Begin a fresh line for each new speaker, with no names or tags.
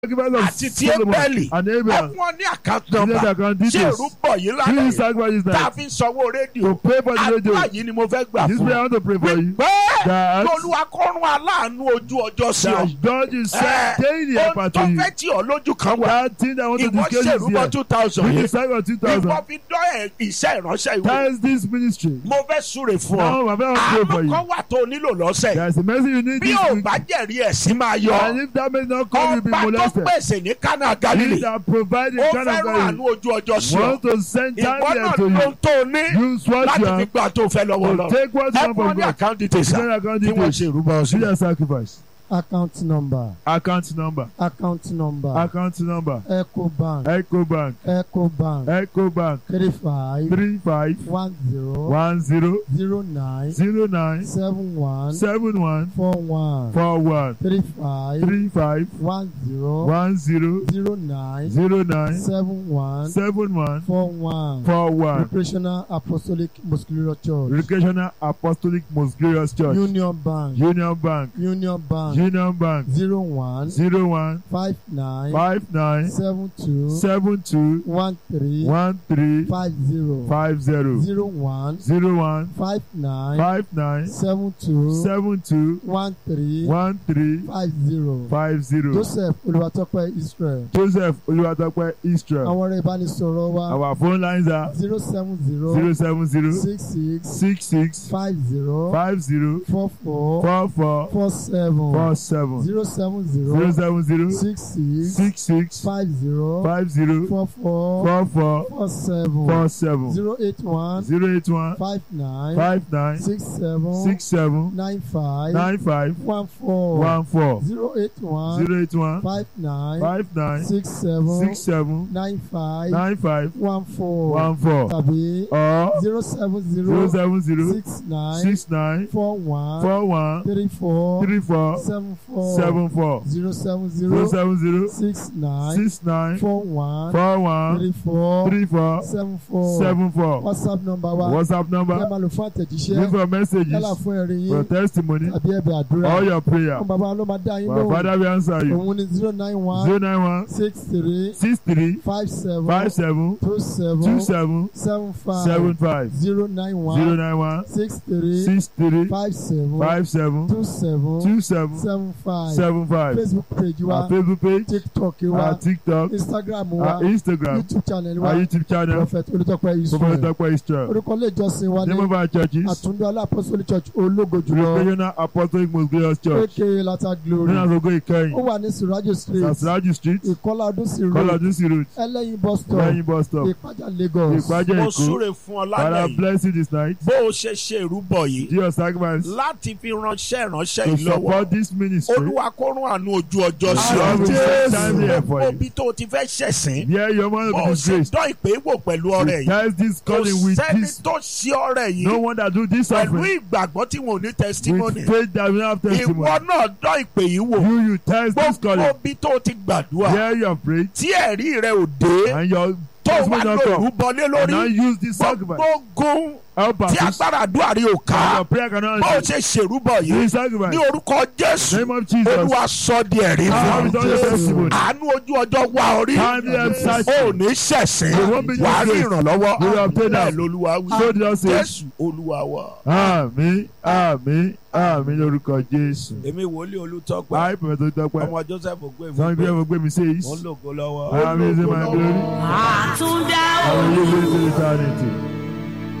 sacrifice of
àti ti
Solomon
ebeli
and
ẹ
Abel.
fún ọ ní account
Give them the
number
account
ṣé
details.
ìrúbọ yìí
Give
lálẹ́
this sacrifice
tá a
night
fi ń sanwó rédíò
to pay for the radio.
àdúrà yìí ni mo fẹ́ gbà
This
fún
prayer I
ọ
want to pray for you.
pé
That
olúwa kọ́run aláàánú ojú ọjọ́ sí ọ
that God is
Ẹ,
daily
ohun
helper
tó
to you.
fẹ́ tí ọ lójú kan wà
That thing that I want to
ìwọ
discuss is
ṣèrúbọ
here.
two thousand
With the
yìí
sacrifice of
ìwọ
2000.
fi dán ẹ iṣẹ́ ìránṣẹ́ ìwé
That is this ministry.
mo fẹ́ súre fún ọ
Now, my friend, I want to pray for
àánú
you.
kan wà tó o nílò lọ́sẹ̀
There is a message you need
bí
this
ò
week.
bá jẹ̀rí ẹ̀sìn máa yọ
And if that may not come, you'll be
ọba tó
molested.
pèsè ní kánà
He
galilei
that provided
ó
kind of
fẹ́ràn àánú
value
ojú ọjọ́ sí ọ
want to send
ìwọ
time
náà
to
ló
you.
ń tó o ní
Use what
láti
you
fi
have
gbà tó fẹ́ lọ́wọ́
to
lọ
take what you
ẹ
have
fún ọ
from
ní
God.
account details
Send account
tí wọ́n
details.
ṣe ìrúbọ
Do
sí
your sacrifice.
account number
Account number.
account number
Account number.
ecobank
Ecobank.
ecobank
Ecobank.
three five
Three five
one zero
one zero
zero nine
zero nine
seven one
seven one
four one
four one
three five
three five
one zero
one zero
zero nine
zero nine
seven one
seven one
four one
four one.
recreational apostolic muscular church
Recreational Apostolic Most Glorious Church.
union bank
Union Bank.
union bank
Union Bank.
zero one
Zero one
five nine
five nine
seven two
seven two
one three
one three
five zero
five zero
zero one
zero one
five nine
five nine
seven two
seven two
one three
one three
five zero
five zero.
joseph olùwàtọ́pẹ́ israel
Joseph Olúwatópẹ́ Israel.
àwọn ọ̀rẹ́ ìbánisọ̀rọ̀ wa
Our phone lines are
zero seven zero
zero seven zero
six six
six six
five zero
five zero
four four
four four
four seven
four seven
zero seven
zero
zero
seven zero
six six
six six
five zero
five zero
four four
four four
four seven
four seven
zero eight one
zero eight one
five nine
five nine
six seven
six seven
nine five
nine five
one four
one four
zero eight one
zero eight one
five nine
five nine
six seven
six seven
nine five
nine five
one four
one four
tàbí
or
zero seven
zero
zero
seven zero
six nine
six nine
four one
four one
three four
three four
seven four
seven four
zero seven
zero
zero
seven zero
six nine
six nine
four one
four one
three four
three four
seven four
seven four
whatsapp number wa
WhatsApp
ẹ
number
máa lò fún
leave
àtẹ̀jíṣẹ́
your messages
yálà fún ẹ̀rí
for
yín
testimony
tàbí ẹ̀bẹ̀ àdúrà
all your prayer
fún bàbá ló máa dá yín
our
lóhùn
father will answer you
òun ni zero nine one
zero nine one
six three
six three
five seven
five seven
two
two
seven
seven
seven five
seven five
zero nine
zero
one
nine one
six three
six three
five seven
five seven
two seven
two seven
seven five
seven five
facebook page wa
our Facebook page
tiktok
our
wa
TikTok
instagram wa
our Instagram
youtube channel wa
our YouTube channel
prophet olùtọ́pẹ́ israel
Olúwatópẹ́ Israel
orúkọ ilé ìjọsìn wa ní
name of our churches
àtúndó alápọ́sọ́lì church ológo jùlọ
Recreational Apostolic Most Glorious Church
aka lata glory
nínú àgógó
ó
ìkẹyìn
wà ní sirajo street
Sasraju street
ìkọlá ọdúnsì road
Kọlọdúnsì road
ẹlẹ́yin bus stop
lẹ́yìn bus stop
ìpájà lagos
ìpàjẹ́
mo
Èkó
súre fún ọ lálẹ́
Father
yìí
bless you this night
bó o ṣe ṣe ìrúbọ yìí
do your sacrifice
láti fi ránṣẹ́ ìránṣẹ́
to
yìí lọ́wọ́
support this ministry
olúwa kó rún àánú ojú ọjọ́ sí
God
ọ
will send time here for
gbogbo
you
ibi tó o ti fẹ́ ṣẹ̀sìn
there your man
bó
will
o
be
ṣe
disgraced
dán ìpè wò pẹ̀lú ọrẹ yìí
test this
kò
calling with
sẹ́ni
this
tó ṣe ọrẹ
no
yìí
one that do this
pẹ̀lú
offering
ìgbàgbọ́ tí wọn ò ní testimony
with faith that will have
ìwọ
testimony
náà dán ìpè yìí wò
you you test this
gbogbo
calling
ibi tó o ti gbàdúrà
here you have prayed
tí ẹ̀rí rẹ ò dé
and your
tó wà
testimony don
lóru
come
bọlé
and now
lórí
use this sacrifice
gbogbo gun
help
tí
us
agbára àdúrà rí ò
and
ká
your prayer cannot
bó o
answer
ṣe ṣèrúbọ yìí
this
ní
sacrifice
orúkọ jésù
name of Jesus
olúwa sọ di ẹ̀rí
Now we
fún
don your testimony
àánú ojú ọjọ́ wá orí
timely help search
ó ní ṣẹ̀sìn
You won't be
wà á rí
disgraced.
ìrànlọ́wọ́
You will obtain
bẹ́ẹ̀
help.
lolúwa wí
so the Lord says
jésù olúwa wa.
àmín àmín àmín lórúkọ Jésù
èmi wòlíì olùtọ́pẹ́
I pẹ̀lú tó tọ́pẹ́
ọmọ joseph ògbó
some people
ìmúgbó
have gbé mi says
mo ń lògo lọ́wọ́.
I am using my glory
àtúndá
I will use it to eternity.